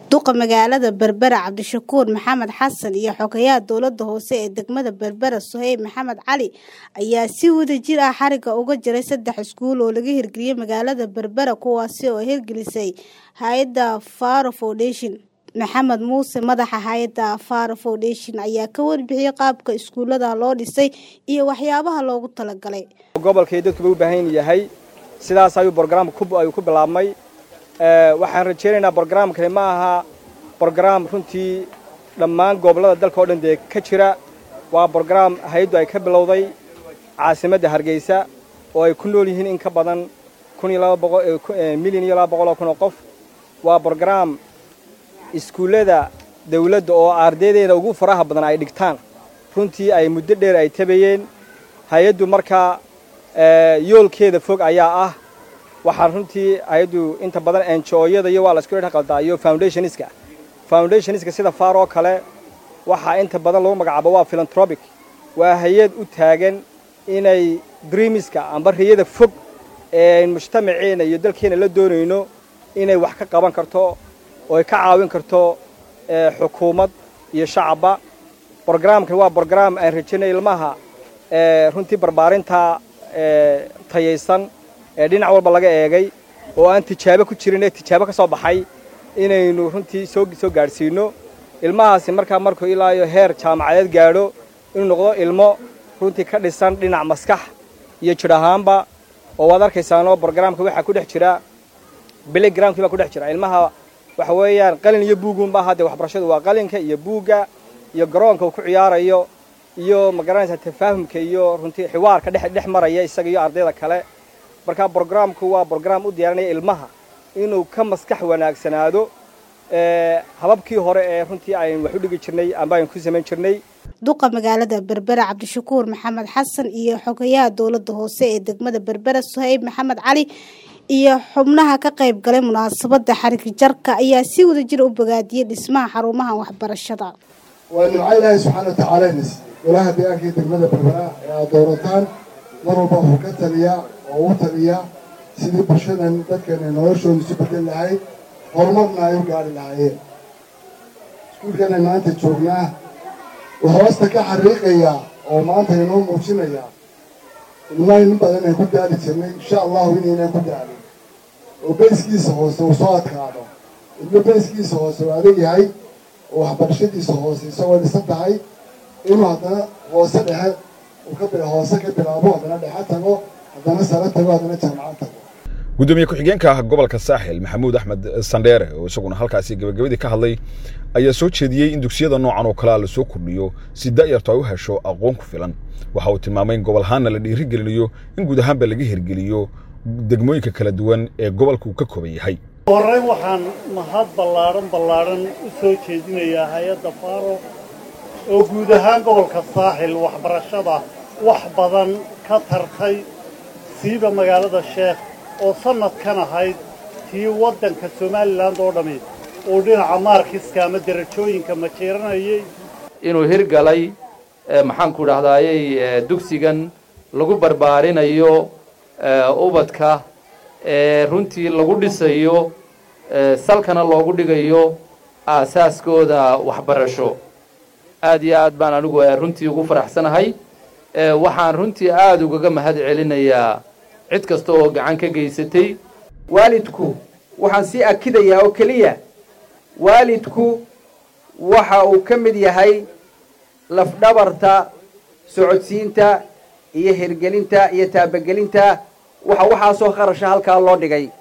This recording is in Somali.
duqa magaalada berbera cabdishakuur maxamed xasan iyo xogayaha dowlada hoose ee degmada berbera soheyb maxamed cali ayaa si wada jir ah xariga uga jiray saddex iskuul oo laga hirgeliyey magaalada berbera kuwaasi oo hirgelisay hay-adda faro foundation maxamed muuse madaxa hay-adda faro foundation ayaa ka warbixiyey qaabka iskuulada loo dhisay iyo waxyaabaha loogu talagalay gobolkay dadkuba u baahan yahay sidaas ayuu brograamka ayuu ku bilaabmay waxaan rajaynaynaa brograamkani ma aha brograam runtii dhammaan gobollada dalka oo dhan dee ka jira waa brograam hay-addu ay ka bilowday caasimadda hargeysa oo ay ku nool yihiin in ka badan milyan iyo laba boqoloo kun oo qof waa brograam iskuullada dawladda oo ardaydeeda ugu faraha badan ay dhigtaan runtii ay muddo dheer ay tabayeen hay-addu markaa yoolkeeda fog ayaa ah waxaan runtii hay-addu inta badan enjooyada iyo waa la isku dhex qaldaa iyo foundationiska foundationiska sida faar oo kale waxaa inta badan lagu magacaabo waa philanthropic waa hay-ad u taagan inay dreamiska amba riyada fog ee mujtamaceena iyo dalkeena la doonayno inay wax ka qaban karto oo ay ka caawin karto xukuumad iyo shacabba brograamkan waa brograam aan rajaynay ilmaha runtii barbaarinta tayaysan ee dhinac walba laga eegay oo aan tijaabo ku jirin ee tijaabo ka soo baxay inaynu runtii soo soo gaadhsiino ilmahaasi markaa markuu ilaa iyo heer jaamacadeed gaadho inuu noqdo ilmo runtii ka dhisan dhinac maskax iyo jidh ahaanba oo waad arkaysaanoo brograamka waxaa ku dhex jira biligramkii baa ku dhex jira ilmaha waxa weeyaan qalin iyo buugunba haddee waxbarashadu waa qalinka iyo buugga iyo garoonka uu ku ciyaarayo iyo ma garanaysaa tafaahumka iyo runtii xiwaarka dhex dhex maraya isaga iyo ardayda kale marka brograamku waa brograam u diyaarinaya ilmaha inuu ka maskax wanaagsanaado hababkii hore ee runtii aynu wax u dhigi jirnay amba aynu ku samayn jirnay duqa magaalada berbera cabdishakuur maxamed xasan iyo xogayaha dowlada hoose ee degmada berbera soheyb maxamed cali iyo xubnaha ka qayb galay munaasabada xarig jarka ayaa si wada jira u bogaadiyey dhismaha xarumaha waxbarashada waa nimco ilaahay subxaana watacaala ina siiyey golaha deegaankii degmada berbera ee aad doorataan mar walba wuxuu ka taliyaa oo u taliyaa sidii bulshadan dadkeena noloshooda isu bedel lahayd horumarna ay u gaari lahaayeen iskuulkana maanta joognaa wuxuu hoosta ka xariiqayaa oo maanta inoo muujinayaa ilmaa in badan ay ku daali jirnay insha allahu inaynaan ku daalin oo bayskiisa hoose uu soo adkaado ilmo bayskiisa hoose uu adag yahay oo waxbarashadiisa hoose isagoo dhisan tahay inuu haddana hoose dhexe hoose ka bilaabo haddana dhexe tago haddana sare tago haddana jaamacad tago gudoomiye ku-xigeenka gobolka saaxil maxamuud axmed sandheere oo isaguna halkaasi gabagabadii ka hadlay ayaa soo jeediyey in dugsiyada noocan oo kalea lasoo kordhiyo si da'yartu ay u hesho aqoon ku filan waxa uu tilmaamay in gobol ahaanna la dhiirigelinayo in guud ahaanba laga hirgeliyo degmooyinka kala duwan ee gobolka uu ka kooban yahay horreyn waxaan mahad ballaadhan ballaadhan u soo jeedinayaa hay-adda faaro oo guud ahaan gobolka saaxil waxbarashada wax badan ka tartay siiba magaalada sheekh oo sannadkan ahayd tii waddanka somalilan oo dhammi uu dhinaca maarkiska ama derajooyinka majeeranayay inuu hirgalay maxaanku dhahdaayey dugsigan lagu barbaarinayo ubadka ee runtii lagu dhisayo salkana loogu dhigayo aasaaskooda waxbarasho aad iyo aad baan anigu runtii ugu faraxsanahay waxaan runtii aada ugaga mahad celinayaa cid kasta oo gacan ka geysatay waalidku waxaan sii akidayaa oo keliya waalidku waxa uu ka mid yahay lafdhabarta socodsiinta iyo hirgelinta iyo taabagelinta waxa waxaasoo qarasha halkaa loo dhigay